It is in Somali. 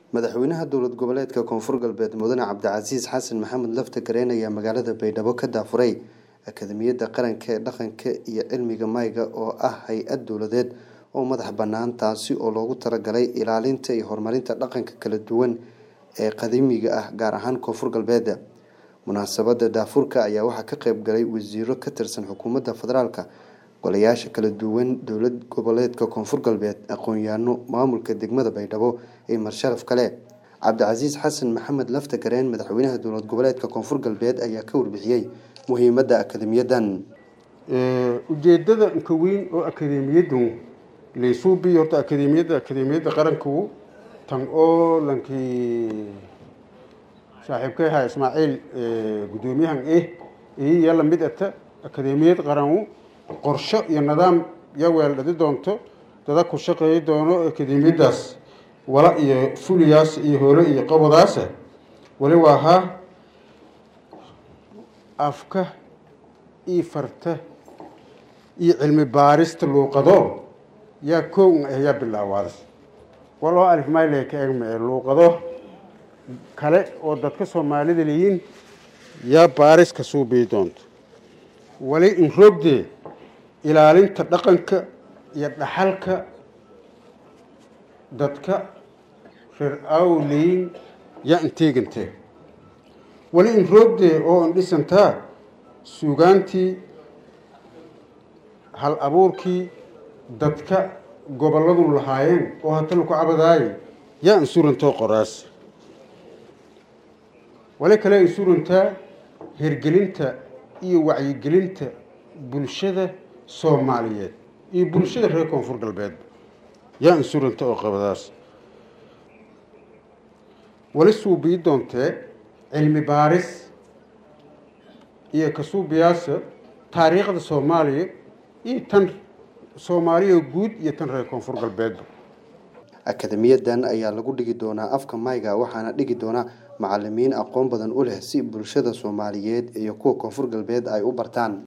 madaxweynaha dowlad goboleedka koonfur galbeed mudane cabdicasiis xasan maxamed lafta gareen ayaa magaalada baydhabo ka daafuray akademiyadda qaranka ee dhaqanka iyo cilmiga mayga oo ah hay-ad dowladeed oo madax bannaan taasi oo loogu talagalay ilaalinta iyo horumarinta dhaqanka kala duwan ee qadiimiga ah gaar ahaan koonfur galbeed munaasabadda daafurka ayaa waxaa ka qayb galay wasiiro ka tirsan xukuumadda federaalka golayaasha kala duwan dowlad goboleedka koonfur galbeed aqoon-yaano maamulka degmada baydhabo iyo marsharaf kale cabdicasiis xasan maxamed lafta gareen madaxweynaha dowlad goboleedka koonfur galbeed ayaa ka warbixiyey muhiimadda akademiyadan ujeedada inka weyn oo akademiyaddu laysuubi horta akademiyadda akademiyadda qaranku tan oo lankii saaxiibkay ahaa ismaaciil guddoomiyahan eh iyo la mid ata akademiyad qaranwu qorsho iyo nidaam ya weeldhadi doonto dada ku shaqeeyi doono akademiyaddaas wala iyo fuliyaas iyo hole iyo qabadaasa wali waa haa afka iyo farta iyo cilmi baarista luuqado yaa koow ah yaa bilaawaada waloo alif mayle ka eeg mee luuqado kale oo dadka soomaalida leeyiin yaa baaris ka suubii doonto wali in roogdee ilaalinta dhaqanka iyo dhaxalka dadka reer awleyn yaa inteegantee wali in roogdee oo in dhisantaa suugaantii hal abuurkii dadka gobolladu lahaayeen oo hata laku cabadaaye yaa insurantoo qoraas wali kale insurantaa hirgelinta iyo wacyigelinta bulshada soomaaliyeed iyo bulshada reer koonfur galbeed yaa insuranta oo qabadaas wali suubii doontee cilmi baaris iyo kasuubiyaasa taariikhda soomaaliya iyo tan soomaaliya guud iyo tan reer koonfur galbeedba akademiyadan ayaa lagu dhigi doonaa afka mayga waxaana dhigi doona macalimiin aqoon badan u leh si bulshada soomaaliyeed iyo kuwa koonfur galbeed ay u bartaan